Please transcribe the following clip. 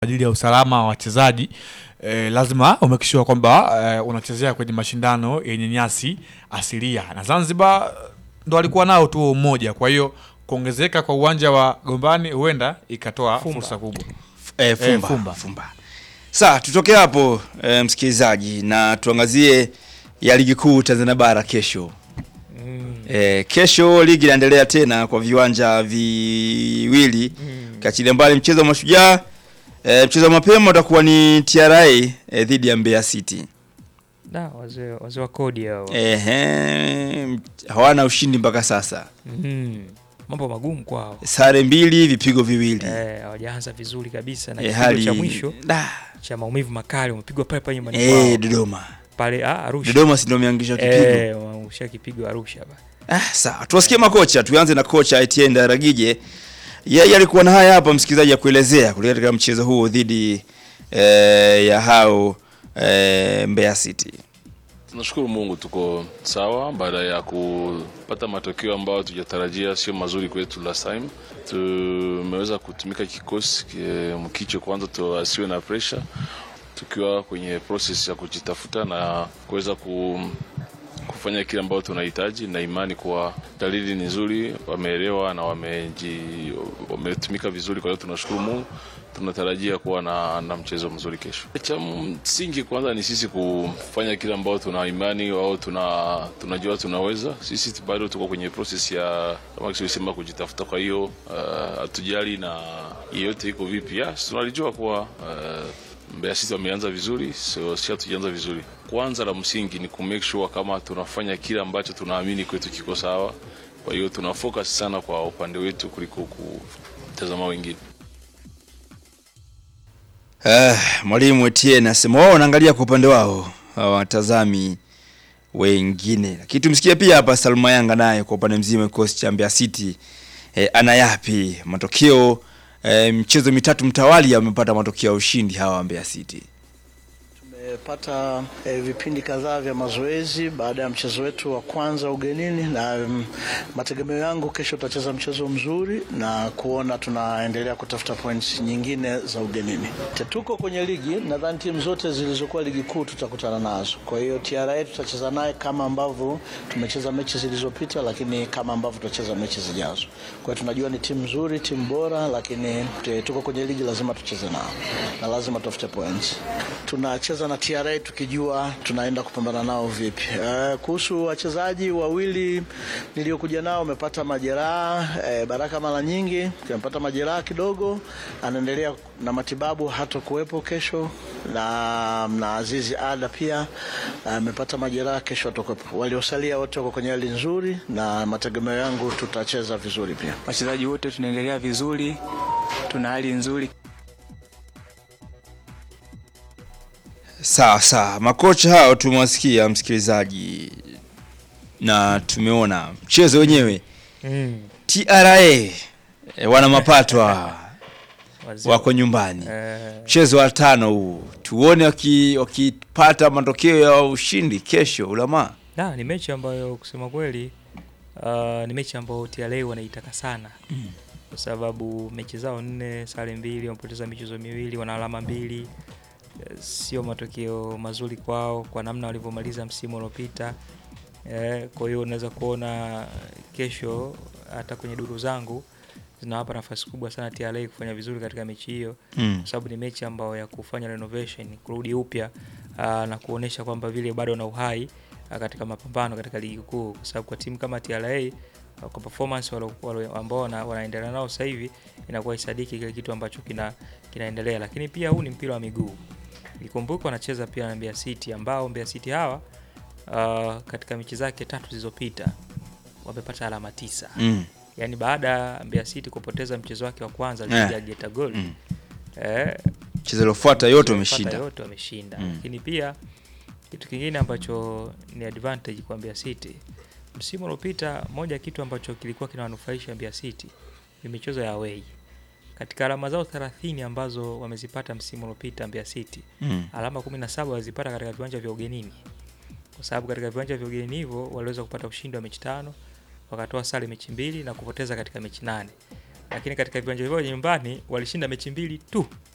ajili ya usalama wa wachezaji eh, lazima umekishiwa kwamba eh, unachezea kwenye mashindano yenye nyasi asilia, na Zanzibar ndo alikuwa nao tu mmoja. Kwa hiyo kuongezeka kwa uwanja wa Gombani huenda ikatoa Fumba. fursa kubwa. Eh, fumba, fumba. fumba. Sawa, tutoke hapo eh, msikilizaji na tuangazie ya ligi kuu Tanzania bara kesho. Mm. Eh, kesho ligi inaendelea tena kwa viwanja viwili Mm. kachilia mbali mchezo wa mashujaa eh, mchezo wa mapema utakuwa ni TRA eh, dhidi ya Mbeya City. Da, wazee wazee wa kodi hao. Ehe, hawana ushindi mpaka sasa, Mm. Mambo magumu kwao. sare mbili, vipigo viwili. Eh, hawajaanza vizuri kabisa na Eh, kipigo hali cha mwisho da, cha maumivu makali umepigwa pale pale nyumbani eh, kwao. Dodoma. Pale ah, Arusha. Dodoma si ndio wameangusha kipigo. Eh, wameangusha kipigo Arusha ba. Ah, sawa. Tuwasikie makocha. Tuanze na kocha Etienne Daragije. Yeye alikuwa na haya hapa msikilizaji ya kuelezea kuelekea katika mchezo huo dhidi eh, ya hao eh, Mbeya City. Tunashukuru Mungu tuko sawa baada ya kupata matokeo ambayo tujatarajia, sio mazuri kwetu last time. Tumeweza kutumika kikosi ki- mkicho kwanza, tu asiwe na pressure, tukiwa kwenye process ya kujitafuta na kuweza ku kufanya kile ambacho tunahitaji, na imani kuwa dalili ni nzuri, wameelewa na wameji, wametumika vizuri. Kwa hiyo tunashukuru Mungu, tunatarajia kuwa na, na mchezo mzuri kesho. Cha msingi kwanza ni sisi kufanya kile ambacho tuna imani au tuna tunajua tunaweza. Sisi tu- bado tuko kwenye process ya kama kisema kujitafuta, kwa hiyo uh, hatujali na yeyote iko vipi. Yes, tunalijua kuwa uh, Mbeya City wameanza vizuri, so si hatujaanza vizuri. Kwanza la msingi ni ku make sure kama tunafanya kile ambacho tunaamini kwetu kiko sawa. Kwa hiyo tuna focus sana kwa upande wetu kuliko kutazama wengine. Eh, mwalimu Etienne asema wao wanaangalia kwa upande wao hawatazami wengine. Lakini tumsikie pia hapa Salma Yanga naye kwa upande mzima kikosi cha Mbeya City eh, ana yapi matokeo eh, mchezo mitatu mtawali amepata matokeo ya ushindi hawa Mbeya City. Tumepata eh, vipindi kadhaa vya mazoezi baada ya mchezo wetu wa kwanza ugenini, na mm, mategemeo yangu kesho tutacheza mchezo mzuri na kuona tunaendelea kutafuta points nyingine za ugenini. Te- Tuko kwenye ligi, nadhani timu zote zilizokuwa ligi kuu tutakutana nazo. Kwa hiyo TRA tutacheza naye kama ambavyo tumecheza mechi zilizopita, lakini kama ambavyo tutacheza mechi zijazo. Kwa hiyo tunajua ni timu nzuri, timu bora, lakini te- tuko kwenye ligi, lazima tucheze nao na lazima tutafute points. Tunacheza na TRA tukijua tunaenda kupambana nao vipi. Uh, kuhusu wachezaji wawili niliokuja nao wamepata majeraha. Uh, Baraka mara nyingi amepata majeraha kidogo, anaendelea na matibabu, hatakuwepo kesho, na, na Azizi Ada pia amepata majeraha, kesho atakuwepo. Waliosalia wote wako kwenye hali nzuri, na mategemeo yangu tutacheza vizuri pia. wachezaji wote tunaendelea vizuri, tuna hali nzuri. Sawa sawa, makocha hao tumewasikia msikilizaji, na tumeona mchezo wenyewe. Mm. TRA eh, wana mapato hawa, Wazee. wako nyumbani. Eh, Mchezo wa tano huu tuone waki- wakipata matokeo ya ushindi kesho Ulama. da, ni mechi ambayo kusema kweli uh, ni mechi ambayo TRA wanaitaka sana kwa sababu mechi zao nne, sare mbili, wamepoteza michezo miwili, wana alama mbili. Eh, Sio matokeo mazuri kwao kwa namna walivyomaliza msimu uliopita. Eh, kwa hiyo unaweza kuona kesho hata kwenye duru zangu zinawapa nafasi kubwa sana TRA kufanya vizuri katika mechi hiyo Mm. kwa sababu ni mechi ambayo ya kufanya renovation, kurudi upya aa, na kuonesha kwamba vile bado na uhai aa, katika mapambano katika ligi kuu, kwa sababu kwa timu kama TRA aa, kwa performance walo- walo- ambao wana- wanaendelea nao sasa hivi inakuwa isadiki kile kitu ambacho kina kinaendelea, lakini pia huu ni mpira wa miguu. Ikumbuke wanacheza pia na Mbeya City ambao Mbeya City hawa aa, katika mechi zake tatu zilizopita wamepata alama tisa Mm. yaani baada ya Mbeya City kupoteza mchezo wake wa kwanza Eh. dhidi ya Geita Gold Mm. eh, Mchezo uliofuata yote wamepata umeshinda. yote wameshinda Mm. lakini pia kitu kingine ambacho ni advantage kwa Mbeya City msimu uliopita moja ya kitu ambacho kilikuwa kinawanufaisha Mbeya City ni michezo ya away katika alama zao 30 ambazo wamezipata msimu uliopita Mbeya City Mm. alama 17 walizipata katika viwanja vya ugenini kwa sababu katika viwanja vya ugenini hivyo waliweza kupata ushindi wa mechi tano wakatoa sare mechi mbili na kupoteza katika mechi nane lakini katika viwanja vyao vya nyumbani walishinda mechi mbili tu